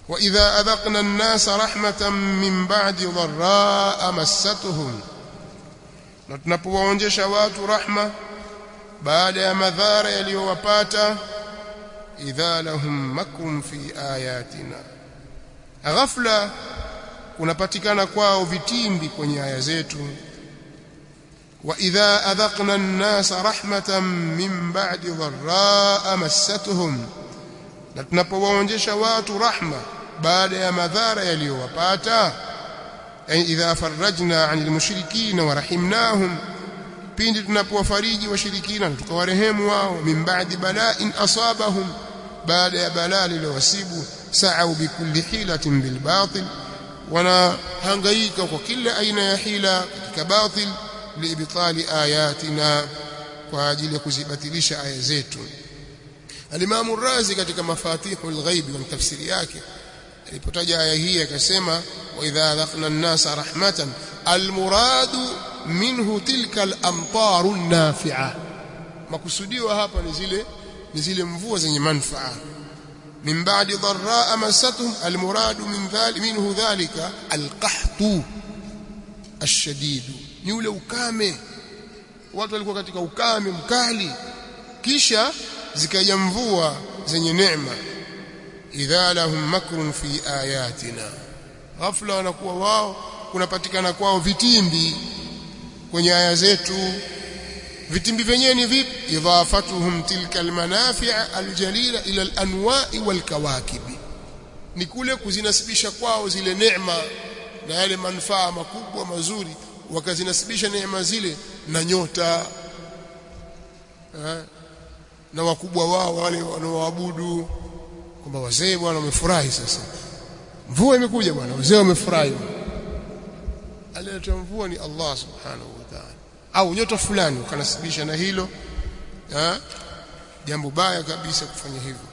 وإذا أذقنا الناس رحمة من بعد ضراء مستهم na tunapowaonjesha watu rahma baada ya madhara yaliyowapata idha lahum makrun fi ayatina ghafla kunapatikana kwao vitimbi kwenye aya zetu wa idha adhaqna an-nasa rahmatan min ba'di dharraa massatuhum na tunapowaonjesha watu rahma baada ya madhara yaliyowapata ay idha farajna 'anil mushrikina wa rahimnahum pindi tunapowafariji washirikina na tukawarehemu wao min ba'di bala'in asabahum baada ya balaa lilowasibu sa'u bikulli hilatin bil batil wanahangaika kwa kila aina ya hila katika batil liibtali ayatina kwa ajili ya kuzibatilisha aya zetu Al-Imam Razi katika Mafatihul Ghaib wa tafsiri yake alipotaja aya hii akasema wa idha dhaqna an-nasa rahmatan al-muradu minhu tilka al-amtaru an-nafi'a makusudiwa hapa ni zile ni zile mvua zenye manufaa min ba'di dharraa massatuhum al-muradu min dhalik minhu dhalika al-qahtu ash-shadid ni ule ukame watu walikuwa katika ukame mkali kisha zikaja mvua zenye neema idha lahum makrun fi ayatina ghafla wanakuwa wao kunapatikana kwao vitimbi kwenye aya zetu vitimbi vyenyewe ni vipi idhafatuhum tilka almanafi' aljalila ila alanwa'i walkawakibi ni kule kuzinasibisha kwao zile neema na yale manufaa makubwa mazuri wakazinasibisha neema zile na nyota ha? na wakubwa wao wale wanaoabudu kwamba wazee bwana wamefurahi sasa mvua imekuja bwana wazee wamefurahi aliyetoa mvua ni Allah subhanahu wa ta'ala au nyota fulani ukanasibisha na hilo ha? jambo baya kabisa kufanya hivyo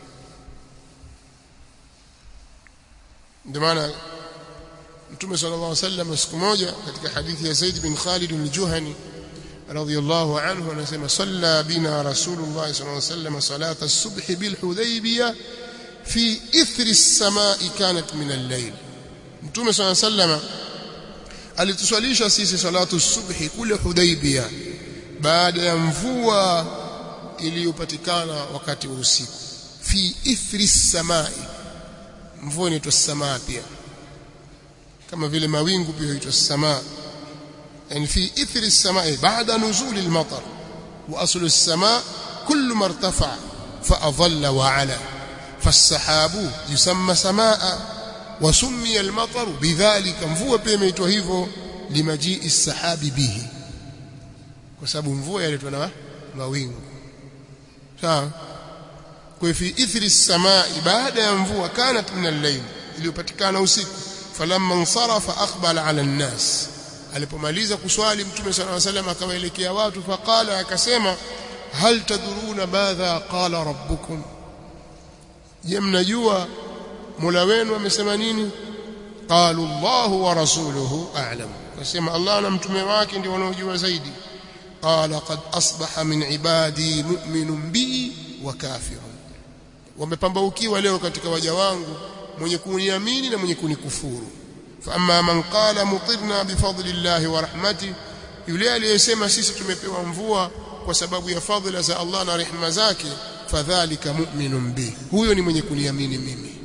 ndio maana Mtume sallallahu alaihi wasallam siku moja katika hadithi ya Zaid bin Khalid al-Juhani radiyallahu anhu anasema salla bina rasulullah sallallahu alaihi wasallam salata as-subh bil hudaybiyah fi ithri as-sama'i kanat min al-layl Mtume sallallahu alaihi wasallam alituswalisha sisi salatu as-subh kule Hudaybiyah baada ya mvua iliyopatikana wakati wa usiku fi ithri as-sama'i mvua inaitwa samaa pia kama vile mawingu pia huitwa samaa yani fi ithri as-samaa'i ba'da nuzul al-matar wa aslu as-samaa kullu ma irtafa fa adalla wa 'ala فالسحاب يسمى سماء وسمي المطر بذلك mvua pia imeitwa hivyo limajii as-sahabi bihi kwa sababu mvua yaletwa na mawingu sawa kwa fi ithri as-samaa'i baada ya mvua kanat min al-layl iliyopatikana usiku falamma insarafa aqbala 'ala an-nas alipomaliza kuswali mtume sallallahu alayhi wasallam akawaelekea watu faqala akasema hal tadruna madha qala rabbukum je mnajua Mola wenu amesema nini qalu Allahu wa rasuluhu a'lam wasema Allah na mtume wake ndio wanaojua zaidi qala qad asbaha min ibadi mu'minun bi wa kafirun wamepambaukiwa leo katika waja wangu mwenye kuniamini na mwenye kunikufuru fa amma man qala mutirna bifadlillahi wa rahmati yule aliyesema sisi tumepewa mvua kwa sababu ya fadhila za Allah na rehema zake fadhalika mu'minun bi huyo ni mwenye kuniamini mimi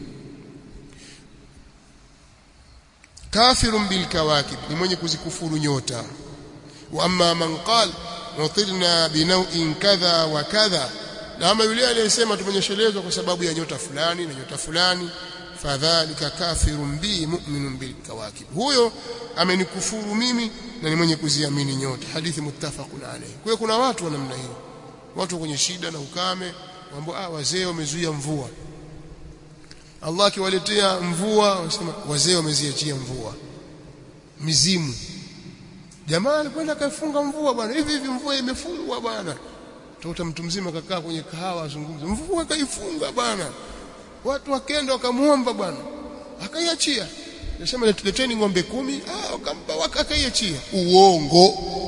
kafirun bil kawakib ni mwenye kuzikufuru nyota wa amma man qala mutirna binaw'in kadha wa kadha na ama yule aliyesema tumenyeshelezwa kwa sababu ya nyota fulani na nyota fulani fadhalika kafirun bi mu'minun bil kawakib huyo amenikufuru mimi na ni mwenye kuziamini nyota hadithi muttafaqun alayhi kwa hiyo kuna watu wa namna hiyo watu kwenye shida na ukame mambo ah wazee wamezuia mvua Allah akiwaletea mvua wanasema wazee wameziachia mvua mizimu jamaa alikwenda kafunga mvua bwana hivi hivi mvua imefungwa bwana tota mtu mzima kakaa kwenye kahawa azungumza mvua kaifunga bwana watu wakenda wakamuomba bwana akaiachia nasema leteni ng'ombe kumi ah wakampa wakaiachia uongo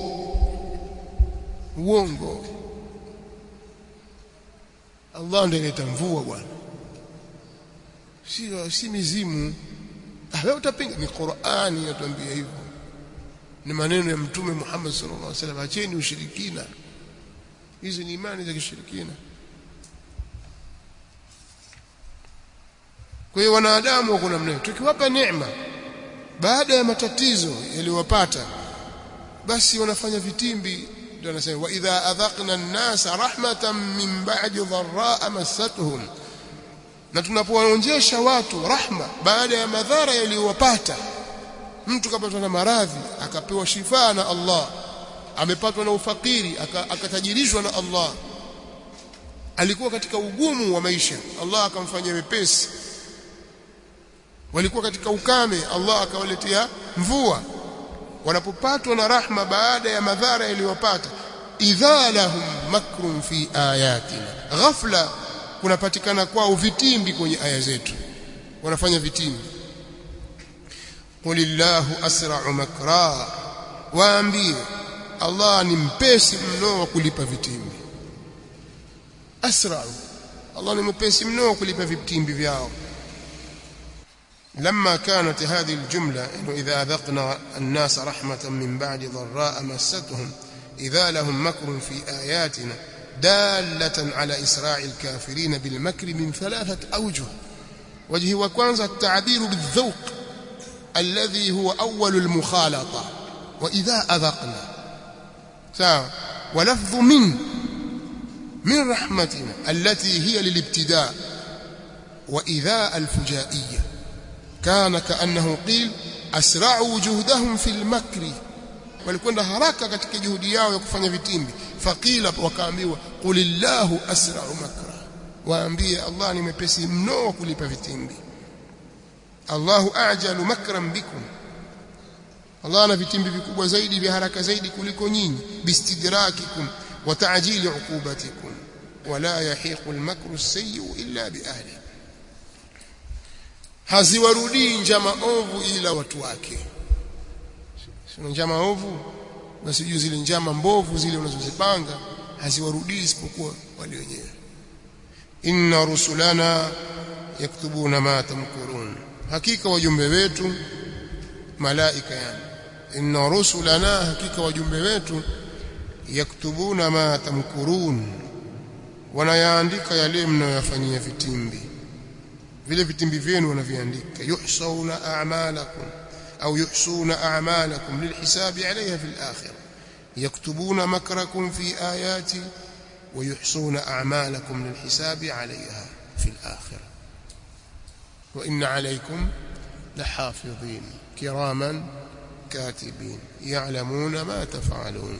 uongo Allah ndiye analeta mvua bwana si si mizimu ah wewe utapinga ni Qur'ani inatuambia hivyo ni maneno ya mtume Muhammad sallallahu alaihi wasallam acheni ushirikina hizi ni imani za kishirikina kwa hiyo wanadamu wako namna tukiwapa neema baada ya matatizo yaliyowapata basi wanafanya vitimbi ndio anasema wa idha adhaqna an-nasa rahmatan min ba'di dharra massatuhum na tunapowaonjesha watu rahma baada ya madhara yaliyowapata mtu kapatwa na maradhi akapewa shifa na Allah amepatwa na ufakiri akatajirishwa na Allah alikuwa katika ugumu wa maisha Allah akamfanyia wepesi walikuwa katika ukame Allah akawaletea mvua wanapopatwa na rahma baada ya madhara yaliyopata idha lahum makrun fi ayatina ghafla kunapatikana kwao vitimbi kwenye aya zetu wanafanya vitimbi qulillahu asra'u makra waambie Allah ni mpesi mno wa kulipa vitimbi asra'u Allah ni mpesi mno wa kulipa vitimbi vyao لما كانت هذه الجملة إنه إذا أذقنا الناس رحمة من بعد ضراء مستهم إذا لهم مكر في آياتنا دالة على إسراع الكافرين بالمكر من ثلاثة أوجه وجه وكوانز التعبير بالذوق الذي هو أول المخالطة وإذا أذقنا ساوى ولفظ من من رحمتنا التي هي للابتداء وإذا الفجائية كان كأنه قيل أسرعوا جهدهم في المكر walikwenda haraka katika juhudi yao ya kufanya vitimbi faqila wakaambiwa qulillahu asra'u makra waambie Allah ni mepesi mno wa kulipa vitimbi Allahu ajalu makran bikum Allah ana vitimbi vikubwa zaidi vya haraka zaidi kuliko nyinyi bistidrakikum wa ta'jili uqubatikum wala yahiqu al-makru as-sayyi illa bi ahlihi haziwarudii njama ovu ila watu wake sio njama ovu basi juu zile njama mbovu zile unazozipanga haziwarudii isipokuwa wale wenyewe inna rusulana yaktubuna ma tamkurun hakika wajumbe wetu malaika yani inna rusulana hakika wajumbe wetu yaktubuna ma tamkurun wanayaandika yale mnayoyafanyia vitimbi vile vitimbi vyenu wanaviandika yuhsauna a'malakum au yuhsuna a'malakum lilhisabi 'alayha fil akhirah yaktubuna makrakum fi ayati wa yuhsuna a'malakum lilhisabi 'alayha fil akhirah wa inna 'alaykum lahafidhin kiraman katibin ya'lamuna ma taf'alun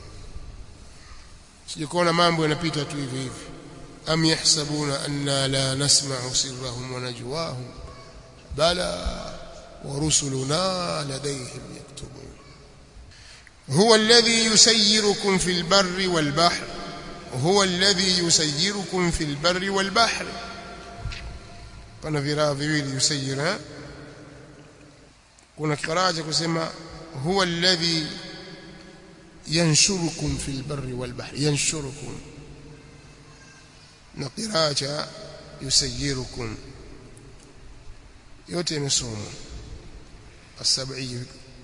sijikona mambo yanapita tu hivi hivi أم يحسبون أنا لا نسمع سرهم ونجواهم بلى ورسلنا لديهم يكتبون هو الذي يسيركم في البر والبحر هو الذي يسيركم في البر والبحر pana viraa viwili yusayira kuna kiraa cha kusema huwa alladhi yanshurukum fil barri wal bahri yanshurukum na qiraa cha yusayirukum yote imesomwa as-sab'i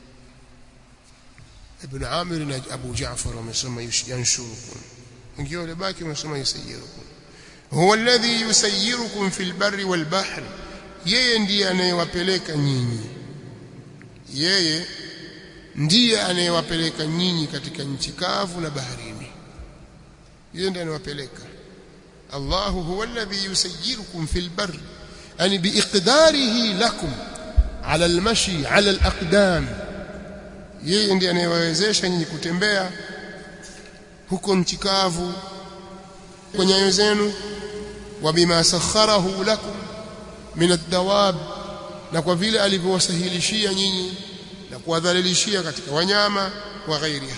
ibn Amir na Abu Ja'far wamesoma yanshurukum wengine wale baki wamesoma yusayirukum huwa alladhi yusayirukum fil barri wal bahri yeye ndiye anayewapeleka nyinyi yeye ndiye anayewapeleka nyinyi katika nchi kavu na baharini yeye ndiye anayewapeleka الله هو الذي يسيركم في البر يعني بإقداره لكم على المشي على الأقدام yeye ndiye anayewawezesha nyinyi kutembea huko nchi kavu kwa nyayo zenu wa bima sakharahu lakum min ad-dawab na kwa vile alivyowasahilishia nyinyi na kuwadhalilishia katika wanyama wa ghairiha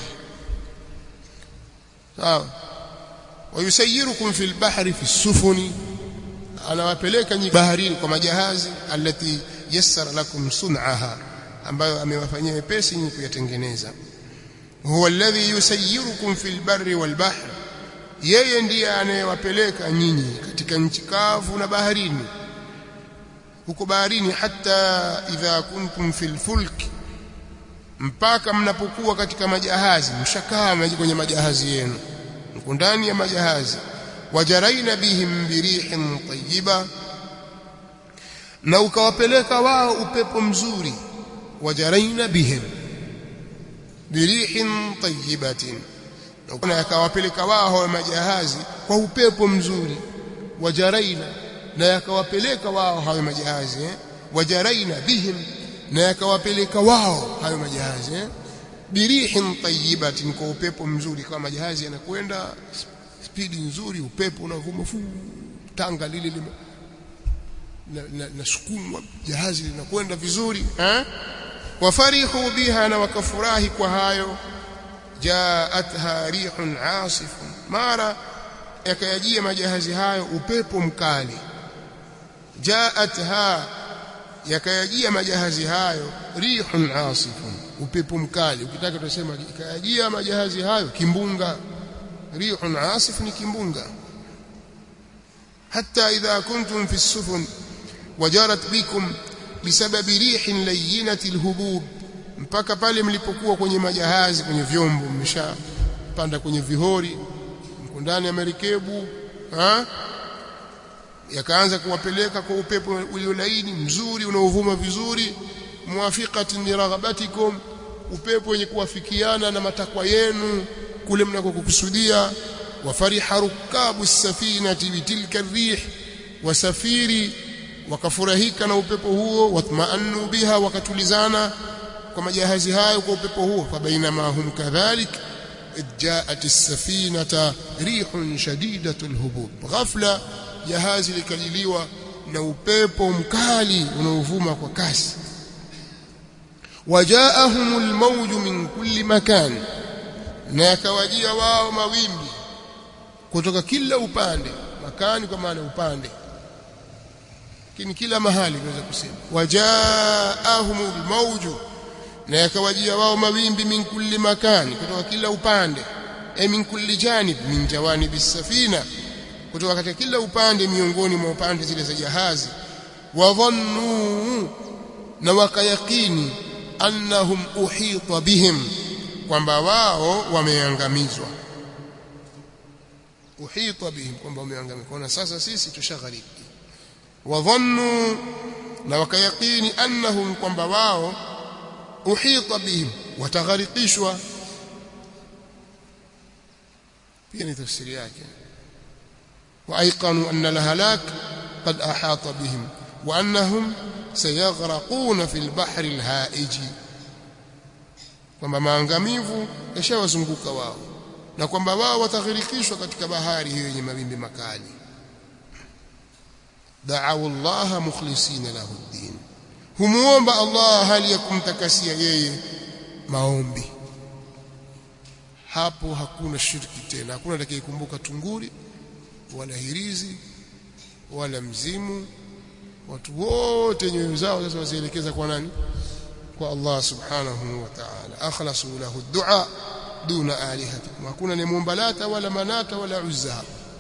sawa wayusayirukum fil bahri fi sufuni anawapeleka nyinyi baharini kwa majahazi alati yassara lakum sun'aha ambayo amewafanyia wepesi nyinyi kuyatengeneza huwa alladhi yusayirukum fil barri wal bahri yeye ndiye anayewapeleka nyinyi katika nchi kavu na baharini huko baharini hata idha kuntum fil fulk mpaka mnapokuwa katika majahazi mshakaa kwenye majahazi yenu mko ndani ya majahazi wajaraina bihim birihin tayyiba na ukawapeleka wao upepo mzuri wajaraina bihim birihin tayyibatin na yakawapeleka wao hao majahazi kwa upepo mzuri wajaraina na yakawapeleka wao hayo majahazi eh? wajaraina bihim na yakawapeleka wao hayo majahazi eh? birihin tayyibatin kwa upepo mzuri kama majahazi yanakwenda spidi nzuri upepo unavuma fu tanga lile lime nasukumwa na, na jahazi linakwenda vizuri eh? wafarihu biha na wakafurahi kwa hayo jaatha rihun asifun mara yakayajia majahazi hayo upepo mkali jaatha yakayajia majahazi hayo rihun asifun upepo mkali ukitaka tusema ikayajia majahazi hayo kimbunga rihun asif ni kimbunga hatta idha kuntum fi sufun wajarat bikum bisababi rihin layyinati alhubub mpaka pale mlipokuwa kwenye majahazi kwenye vyombo mmeshapanda kwenye vihori mko ndani ya merikebu ha yakaanza kuwapeleka kwa upepo uliolaini mzuri unaovuma vizuri muwafiqatin li raghabatikum upepo wenye kuwafikiana na matakwa yenu kule mnakokusudia wafariha rukabu safinati bitilka rih wasafiri wakafurahika na upepo huo watmaannu biha wakatulizana kwa majahazi hayo kwa upepo huo fabainama hum kadhalik جاءت السفينة ريح شديدة الهبوب غفلة jahazi likaliliwa na upepo mkali unaovuma kwa kasi wajaahum almawj min kulli makan na yakawajia wao mawimbi kutoka kila upande makani kwa maana upande lakini kila mahali tunaweza kusema wajaahum almawj na yakawajia wao mawimbi min kulli makani kutoka kila upande ay min kulli janib min jawanibi safina kutoka katika kila upande miongoni mwa upande zile za jahazi wadhannu na wakayakini annahum uhita bihim kwamba wao wameangamizwa uhita bihim kwamba wameangamizwa na sasa sisi tushaghariki wadhannu na wakayakini annahum kwamba wao uhita bihim watagharikishwa pia ni tafsiri yake وايقنوا ان الهلاك قد احاط بهم وانهم سيغرقون في البحر الهائج kwamba maangamivu yashawazunguka wao na kwamba wao wataghirikishwa katika bahari hiyo yenye mawimbi makali da'u Allah mukhlisina lahu ad-din humuomba Allah hali ya kumtakasia yeye maombi hapo hakuna shirki tena hakuna atakayekumbuka tunguri wala hirizi wala mzimu watu wote nyoyo zao sasa wazielekeza kwa nani kwa Allah subhanahu wa ta'ala akhlasu lahu ad-du'a duna alihatikum hakuna ni muomba lata wala manata wala uzza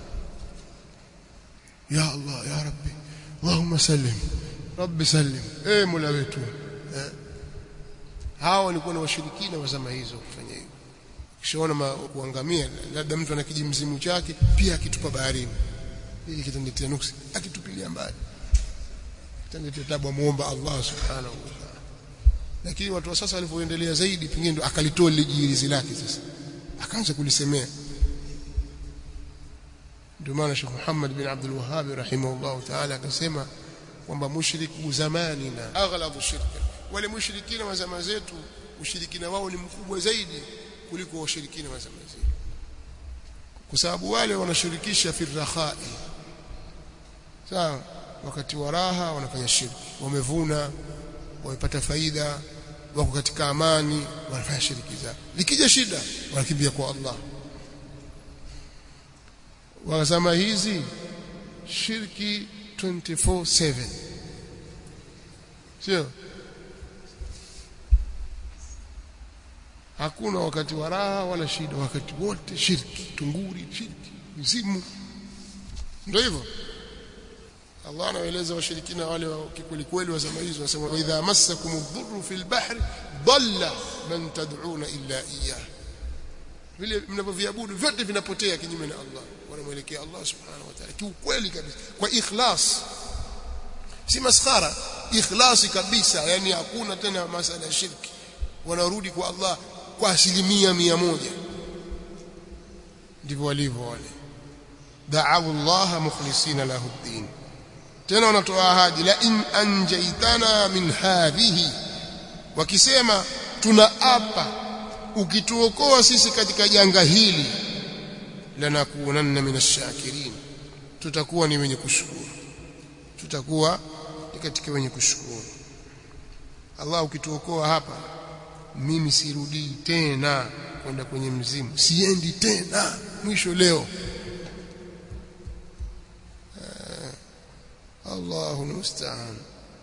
ya Allah ya rabbi Allahumma sallim rabbi sallim eh mola wetu eh. hao walikuwa ni washirikina wa zama hizo kufanya hivyo kishaona kuangamia labda mtu ana kijimzimu chake pia akitupa baharini hii kitanitia nuksi akitupilia mbali kitanitia tabu muomba Allah subhanahu wa ta'ala lakini watu wa sasa walivyoendelea zaidi pengine ndo akalitoa lile jirizi lake sasa akaanza kulisemea ndio maana Sheikh Muhammad bin Abdul Wahhab rahimahullah ta'ala akasema kwamba mushriku zamanina aghlabu shirka wale mushrikina wa zama zetu ushirikina wao ni mkubwa zaidi kuliko washirikina wa zama zetu kwa sababu wale wanashirikisha fi rakhai sawa wakati wa raha wanafanya shirki wamevuna wamepata faida wako katika amani wanafanya shiriki zao likija shida wanakimbia kwa Allah wazama hizi shirki 24/7 sio hakuna wakati wa raha wala shida wakati wote shirki tunguri shirki mzimu ndio hivyo Allah anaeleza washirikina wale wa kikweli kweli wa zama hizo wanasema wa idha massakum ad-dhurru fil bahri dhalla man tad'una illa iyyah vile mnavyoviabudu vyote vinapotea kinyume na Allah wanamwelekea Allah subhanahu wa ta'ala kiukweli kabisa kwa ikhlas si maskhara ikhlasi kabisa yani hakuna tena masala ya shirki wanarudi kwa Allah kwa asilimia mia moja ndivyo walivyo wale da'awu Allah mukhlisina lahu ad-din tena wanatoa ahadi la in anjaitana min hadhihi wakisema tunaapa ukituokoa sisi katika janga hili lanakunanna minashakirin tutakuwa ni wenye kushukuru tutakuwa ni katika wenye kushukuru Allah ukituokoa hapa mimi sirudii tena kwenda kwenye mzimu siendi tena mwisho leo الله المستعان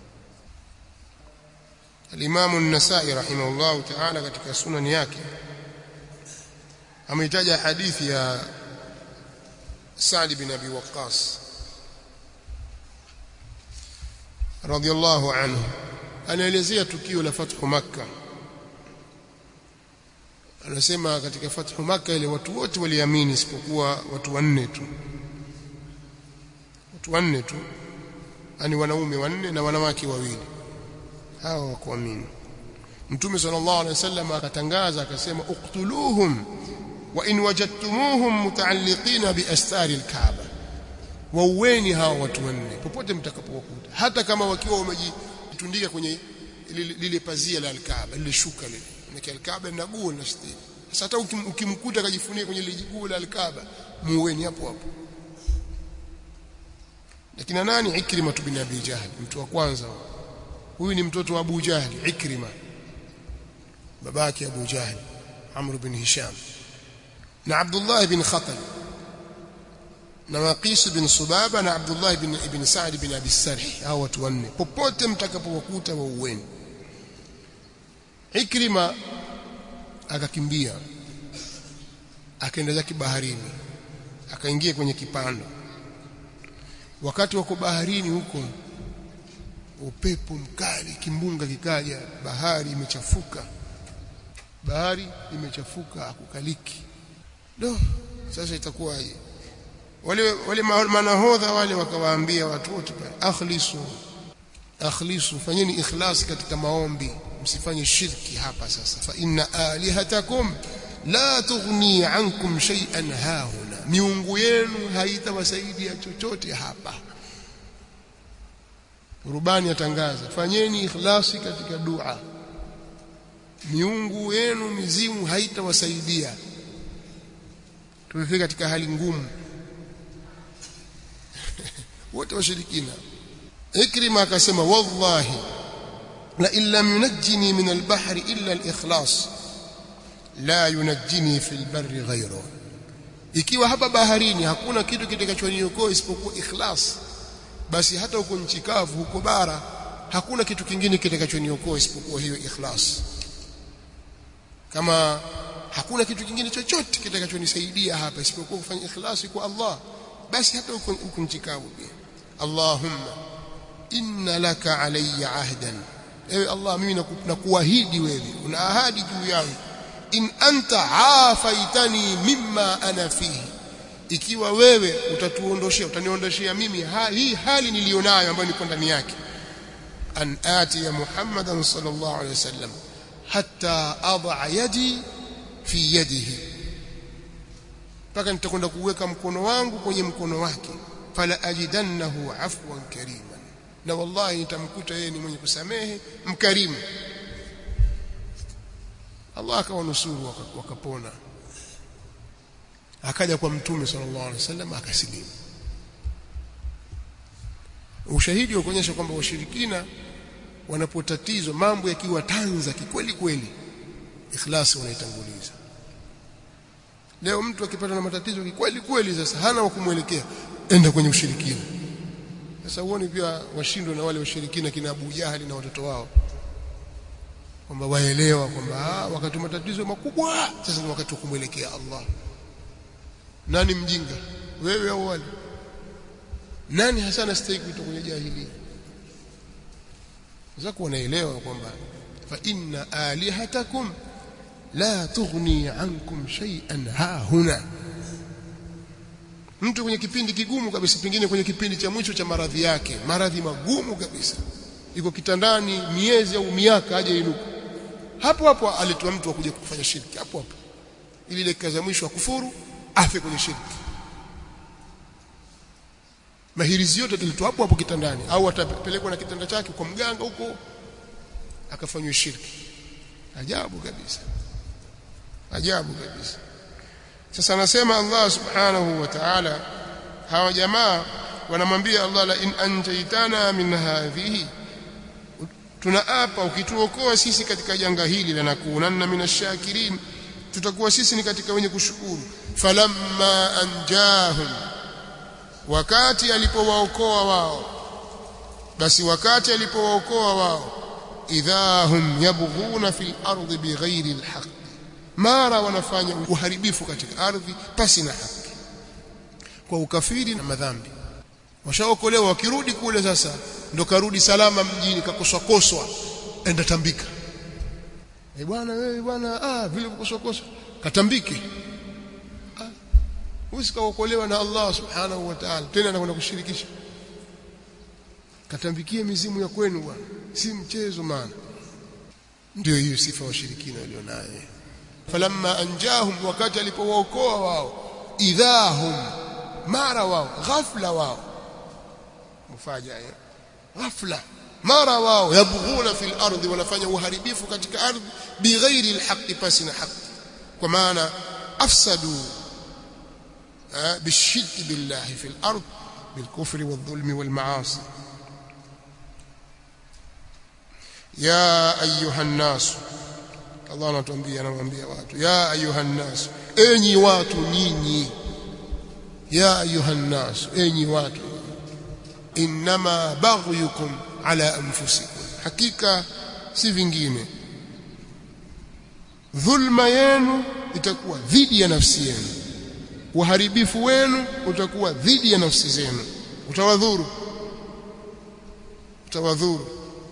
الإمام النسائي رحمه الله تعالى katika sunan yake ameitaja hadithi ya Sa'd bin Abi Waqqas radiyallahu anhu anaelezea tukio la fathu Makkah anasema katika fathu Makkah ile watu wote waliamini isipokuwa watu wanne tu watu wanne tu ani wanaume wanne na wanawake wawili hawa wakuamini mtume sallallahu alaihi wasallam akatangaza akasema uqtuluhum wa in wajadtumuhum mutaalliqina bi astari alkaaba waueni hawa watu wanne popote mtakapowakuta hata kama wakiwa wamejitundika kwenye lile pazia la alkaaba lile shuka lile na alkaaba lina guo na stili sasa hata ukimkuta akajifunika kwenye lile guo la alkaaba muweni hapo hapo lakini nani Ikrima bin Abi Jahl mtu wa kwanza huyu ni mtoto wa Abu Jahl Ikrima babake Abu Jahl Amr bin Hisham na Abdullah bin Khatal na Maqis bin Subaba na Abdullah bin ibn Sa'd bin Abi Sarh hao watu wanne popote mtakapowakuta waueni Ikrima akakimbia akaenda zake baharini akaingia kwenye kipando wakati wako baharini huko upepo mkali kimbunga kikaja bahari imechafuka bahari imechafuka akukaliki do sasa itakuwaje wale wale manahodha wale wakawaambia watu wote pale akhlisu akhlisu fanyeni ikhlas katika maombi msifanye shirki hapa sasa fa inna alihatakum la tughni ankum shay'an hahuna miungu yenu haitawasaidia chochote hapa rubani atangaza fanyeni ikhlasi katika dua miungu yenu mizimu haitawasaidia tumefika katika hali ngumu wote washirikina ikrima akasema wallahi la illam yunajjini min albahri illa alikhlas la yunajjini fil barri ghayruhu ikiwa hapa baharini hakuna kitu kitakachoniokoa isipokuwa ikhlas basi hata huko nchi kavu huko bara hakuna kitu kingine kitakachoniokoa isipokuwa hiyo ikhlas kama hakuna kitu kingine chochote kitakachonisaidia hapa isipokuwa kufanya ikhlasi kwa Allah basi hata huko huko nchi kavu pia Allahumma inna laka alayya ahdan ewe Allah mimi nakuahidi wewe una ahadi juu yangu in anta afaitani mimma ana fihi ikiwa wewe utatuondoshia utaniondoshia mimi ha, hii hali nilionayo ambayo niko ndani yake an ati ya Muhammadan sallallahu alaihi wasallam hatta adha yadi fi yadihi mpaka nitakwenda kuweka mkono wangu kwenye mkono wake fala ajidannahu afwan kariman na wallahi nitamkuta yeye ni mwenye kusamehe mkarimu Allah akawanusuru wakapona akaja kwa mtume sallallahu alaihi wasallam akasilimu ushahidi wa kuonyesha kwamba washirikina wanapotatizwa mambo yakiwa tanza kikweli kweli ikhlasi wanaitanguliza leo mtu akipata na matatizo kikweli kweli sasa hana wa kumwelekea enda kwenye ushirikina sasa huoni pia washindwe na wale washirikina kina Abu Jahali na watoto wao kwamba waelewa kwamba wakati matatizo makubwa sasa ni wakati wa kumwelekea Allah nani mjinga wewe au wale nani hasa anastahili kuitwa kwenye jahiliya zako wanaelewa kwamba fa inna alihatakum la tughni ankum shay'an ha huna mtu kwenye kipindi kigumu kabisa pengine kwenye kipindi cha mwisho cha maradhi yake maradhi magumu kabisa iko kitandani miezi au miaka aje inuka hapo hapo aletwa mtu akuja kufanya shirki hapo hapo ili dakika za mwisho akufuru afe kwenye shirki mahirizi yote ataletwa hapo hapo kitandani au atapelekwa na kitanda chake kwa mganga huko akafanywa shirki ajabu kabisa ajabu kabisa sasa anasema Allah subhanahu wa ta'ala hawa jamaa wanamwambia Allah la in anjaytana min hadhihi tunaapa ukituokoa sisi katika janga hili lanakunanna minashakirin tutakuwa sisi ni katika wenye kushukuru falamma anjahum wakati alipowaokoa wao basi wakati alipowaokoa wao idhahum yabghuna fil ardi bighairi alhaq mara wanafanya uharibifu katika ardhi pasi na haki kwa ukafiri na madhambi washaokolewa wakirudi kule sasa ndo karudi salama mjini kakoswa koswa enda tambika eh bwana wewe bwana ah vile kukoswa koswa katambike ah usikaokolewa na Allah subhanahu wa ta'ala tena anakwenda kushirikisha katambikie mizimu ya kwenu bwana si mchezo maana ndio hiyo sifa washirikina walionayo falamma anjahum wakati alipowaokoa wao idhahum mara wao ghafla wao mufaja ghafla mara wao yabghuna fil ardi wanafanya uharibifu katika ardhi bighairi alhaqi pasi na haki kwa maana afsadu بالشرك بالله في الأرض بالكفر والظلم والمعاصي يا أيها الناس Allah anatuambia anamwambia watu ya ayuhan nas enyi watu nyinyi ya ayuhan nas enyi watu inma baghyukum ala anfusikum hakika si vingine dhulma yenu itakuwa dhidi ya nafsi yenu uharibifu wenu utakuwa dhidi ya nafsi zenu utawadhuru utawadhuru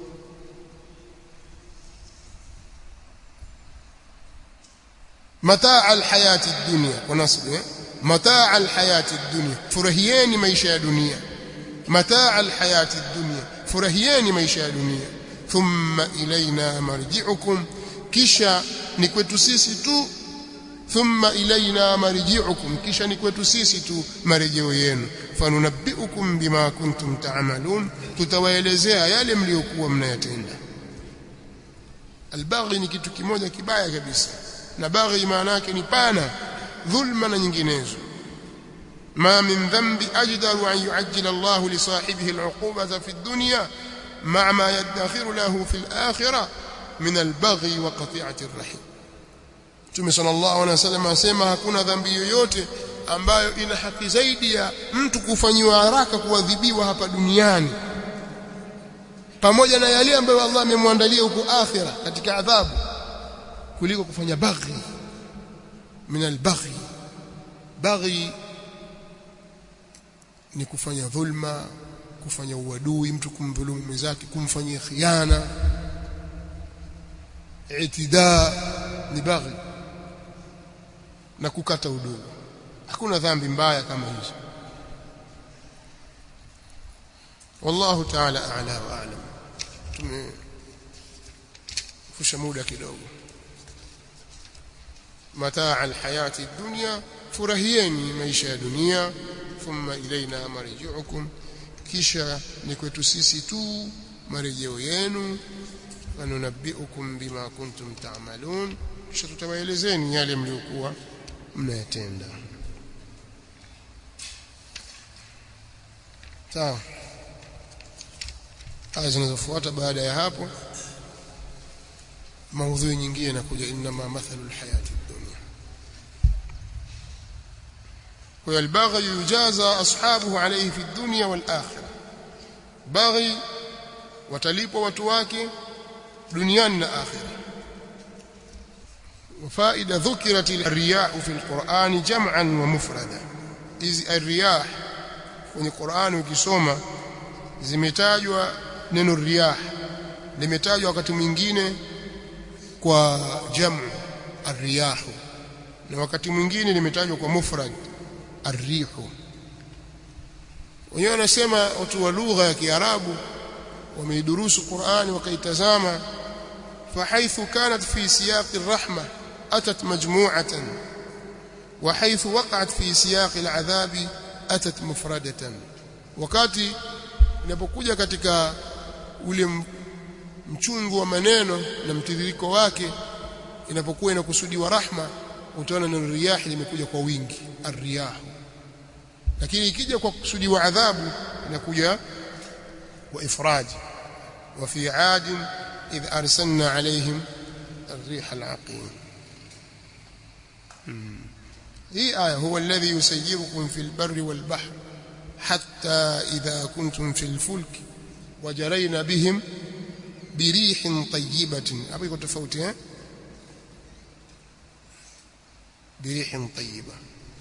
متاع الحياة الدنيا ونصب متاع الحياة الدنيا فرهيين maisha ya dunia متاع الحياة الدنيا فرهيين maisha ya dunia ثم إلينا مرجعكم kisha ni kwetu sisi tu thumma ilaina marji'ukum kisha ni kwetu sisi tu marejeo yenu fanunabbiukum bima kuntum ta'malun tutawaelezea yale mliokuwa mnayatenda albaghi ni kitu kimoja kibaya kabisa na baghi maana yake ni pana dhulma na nyinginezo ma min dhanbi ajdaru an yu'ajjila Allah li sahibihi al'uqubata fi ad-dunya ma'a ma yadakhiru lahu fi al-akhirah min al-baghi wa qati'ati ar-rahim Mtume sallallahu alaihi wasallam asema hakuna dhambi yoyote ambayo ina haki zaidi ya mtu kufanyiwa haraka kuadhibiwa hapa duniani pamoja na yale ambayo Allah amemwandalia huko akhira katika adhabu kuliko kufanya baghi min albaghi baghi ni kufanya dhulma kufanya uadui mtu kumdhulumu mwenzake kumfanyia khiana itida ni baghi na kukata udugu hakuna dhambi mbaya kama hizo wallahu ta'ala a'la wa a'lam tumefusha muda kidogo mataa alhayati dunya furahieni maisha ya dunia thumma ilaina marji'ukum kisha ni kwetu sisi tu marejeo yenu wanunabbiukum bima kuntum ta'malun kisha tutawaelezeni yale mliokuwa mnayatenda sawa aya zinazofuata baada ya hapo maudhui nyingine inakuja inma mathalu alhayati dunya kwa albaghi yujaza ashabuhu alayhi fi dunya wal akhirah baghi watalipwa watu wake duniani na akhirah وفائده ذكرت الرياح في القرآن جمعا ومفردا إذ الرياح kwenye Qur'ani ukisoma zimetajwa neno riyah limetajwa wakati mwingine kwa jamu arriyahu na wakati mwingine limetajwa kwa mufrad arrihu wenyewe wanasema watu wa lugha ya Kiarabu wameidurusu Qur'ani wakaitazama فحيث كانت في سياق الرحمة أتت مجموعة وحيث وقعت في سياق العذاب أتت مفردة wakati inapokuja katika ule mchungu wa maneno na mtiririko wake inapokuwa inakusudiwa rahma utaona neno riyahi limekuja kwa wingi arriyahu lakini ikija kwa kusudiwa adhabu inakuja kwa ifradi wa fi adin إذ أرسلنا عليهم الريح العقيم هي آية هو الذي يسيركم في البر والبحر حتى إذا كنتم في الفلك وجرينا بهم بريح طيبة أبي كنت فوتها بريح طيبة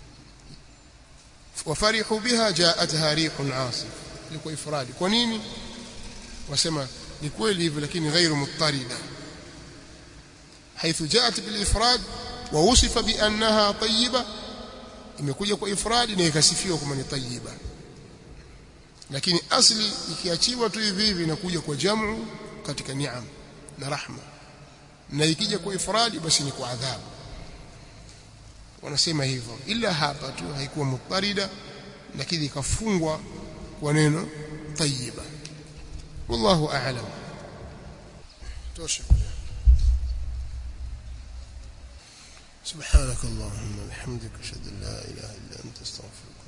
وفرحوا بها جاءتها ريح عاصف لكو إفراد كونيني وسمى ni kweli hivyo lakini ghairu muttarida haithu jaat bil ifrad wa usifa bi annaha tayyiba imekuja kwa ifradi na ikasifiwa kama ni tayyiba lakini asli ikiachiwa tu hivi hivi inakuja kwa jamu katika ni'am na rahma na ikija kwa ifradi basi ni kwa adhabu wanasema hivyo ila hapa tu haikuwa muttarida lakini ikafungwa kwa neno tayyiba والله أعلم توشك سبحانك اللهم وبحمدك أشهد أن لا إله إلا أنت استغفرك